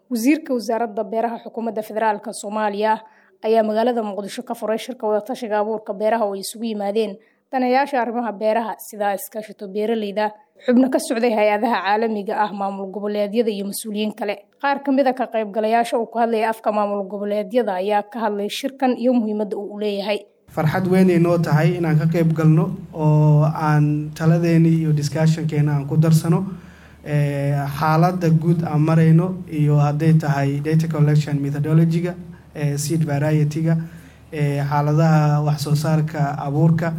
wasiirka wasaaradda beeraha xukuumadda federaalk soomaaliya ayaa magaalada muqdisho ka furay shirka wadatashiga abuurka beeraha oo ay isugu yimaadeen danayaasha arrimaha beeraha sida iskaashato beeraleyda xubno ka socday hay-adaha caalamiga ah maamul goboleedyada iyo mas-uuliyiin kale qaar ka mid a ka qaybgalayaasha uu ku hadlaya afka maamul goboleedyada ayaa ka hadlay shirkan iyo muhiimadda uu u leeyahay farxad weynay noo tahay inaan ka qayb galno oo aan taladeeni iyo discussionkeena aan ku darsano xaaladda guud aan marayno iyo hadday tahay data collection methodology-ga seed variety-ga xaaladaha waxsoo saarka abuurka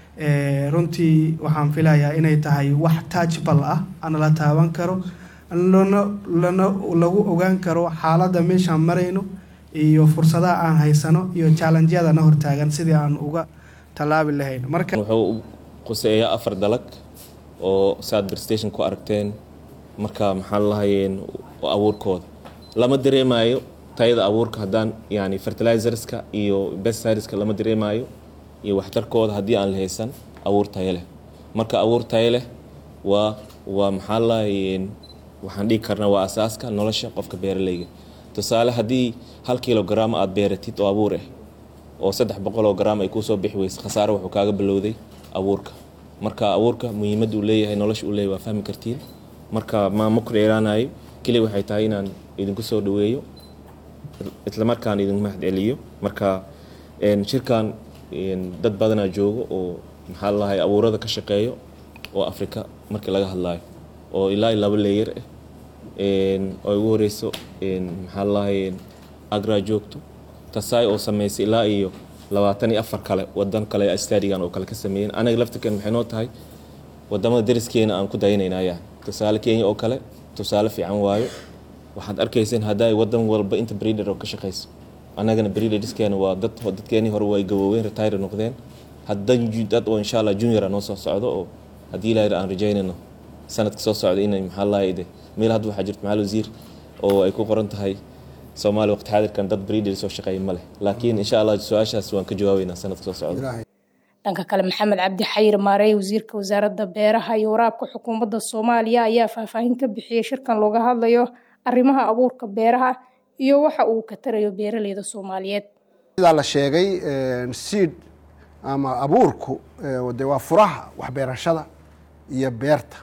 runtii waxaan filayaa inay tahay wax touchbal ah ana la taaban karo lana lana lagu ogaan karo xaaladda meeshaan marayno iyo fursadaha aan haysano iyo challengyada na hortaagan sidii aan uga tallaabi lahayn marka wuxuu quseeyaa afar dalag oo saad berstation ku aragteen marka maxaa lahayeen abuurkooda lama dareemayo tayada abuurka haddaan yani fertilizerska iyo bestiriska lama dareemayo iyo waxtarkooda haddii aan la haysan abuur tayo leh marka abuur tayo leh waa waa maxaa lahayeen waxaan dhigi karnaa waa asaaska nolosha qofka beeraleyga tusaale haddii hal kilogram aad beeratid oo abuur ah oo saddex boqoloo gram ay kuusoo bixi weyse khasaare wuxuu kaaga bilowday abuurka marka abuurka muhiimadda uu leeyahay nolosha uu leeyahay waa fahmi kartiin marka maamo ku dheeraanayo keliya waxay tahay inaan idinku soo dhaweeyo islamarkaan idinku mahad celiyo marka shirkan dad badanaa joogo oo maxaa lahay abuurada ka shaqeeyo oo afrika markii laga hadlayo oo ilaa laba leeyar ah oo ugu horeyso maxaa lahay agra joogto tasaay oo sameysay ilaa iyo labaatan iyo afar kale wadan kale stadigan oo kale ka sameeyeen anaga laftirkan maxay noo tahay wadamada dariskeena aan ku daynaynaya tusaale kenya oo kale tusaale fiican waayo waxaad arkayseen hadday wadan walba inta breeder oo ka shaqeyso anagana breederskeena waa dad dadkeenii hore way gabooween retire noqdeen haddan dad oo insha allah junior noo soo socdo oo haddii ilaahay aan rajaynayno sanadka soo socda inay maxaa lahayd meel hadda waxaa jirta maxal wasiir oo ay ku qoran tahay soomaaliya waqti xaadirkan dad breeder soo shaqeeya ma leh laakiin insha allah su-aashaas waan ka jawaabeynaa sanadka soo socda dhanka kale maxamed cabdi xayir maarey wasiirka wasaaradda beeraha iyo waraabka xukuumadda soomaaliya ayaa faahfaahin ka bixiyey shirkan looga hadlayo arrimaha abuurka beeraha iyo waxa uu ka tarayo beeraleyda soomaaliyeed sidaa la sheegay seed ama abuurku de waa furaha waxbeerashada iyo beerta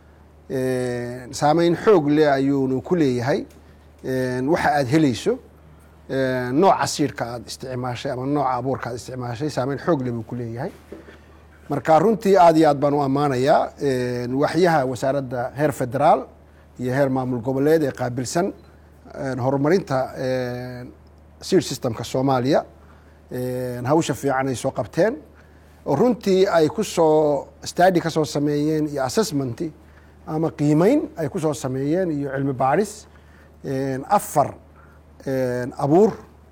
saameyn xoog leh ayuunu ku leeyahay waxa aada helayso nooca siidhka aada isticmaashay ama nooca abuurka aad isticmaashay saameyn xoog leh buu ku leeyahay marka runtii aada iyo aad baan u ammaanayaa waxyaha wasaaradda heer federaal iyo heer maamul goboleed ee qaabilsan horumarinta seed systemka soomaaliya hawsha fiican ay soo qabteen oo runtii ay ku soo stadi ka soo sameeyeen iyo assessmenti ama qiimeyn ay ku soo sameeyeen iyo cilmi baadhis afar abuur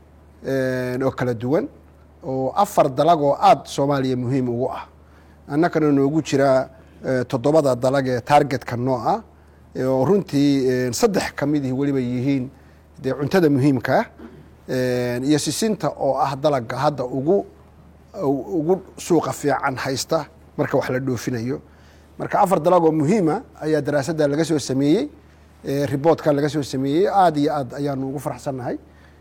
oo kala duwan oo afar dalag oo aada soomaaliya muhiim ugu ah annakana noogu jira toddobada dalag ee targetka noo ah oo runtii saddex ka midih weliba yihiin dee cuntada muhiimkaa iyo sisinta oo ah dalaga hadda ugu ugu suuqa fiican haysta marka wax la dhoofinayo marka afar dalag oo muhiima ayaa daraasadda laga soo sameeyey riboortka laga soo sameeyey aada iyo aad ayaanu ugu faraxsannahay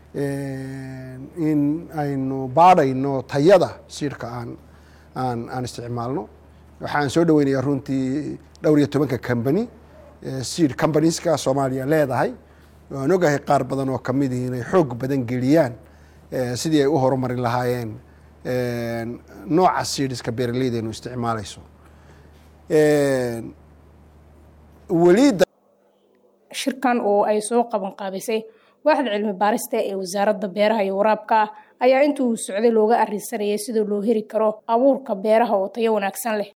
in aynu baadhayno tayada siidhka aan aan aan isticmaalno waxaan soo dhaweynayaa runtii dhowr iyo tobanka combany seed combanieska soomaaliya leedahay waan ogahay qaar badan oo kamidii inay xoog badan geliyaan sidii ay u horumarin lahaayeen nooca seedska beeraleyda inu isticmaalayso weli shirkan oo ay soo qaban qaabisay waaxda cilmi baarista ee wasaaradda beeraha iyo waraabka ayaa intii uu socday looga arrinsanayay sida loo heli karo abuurka beeraha oo tayo wanaagsan leh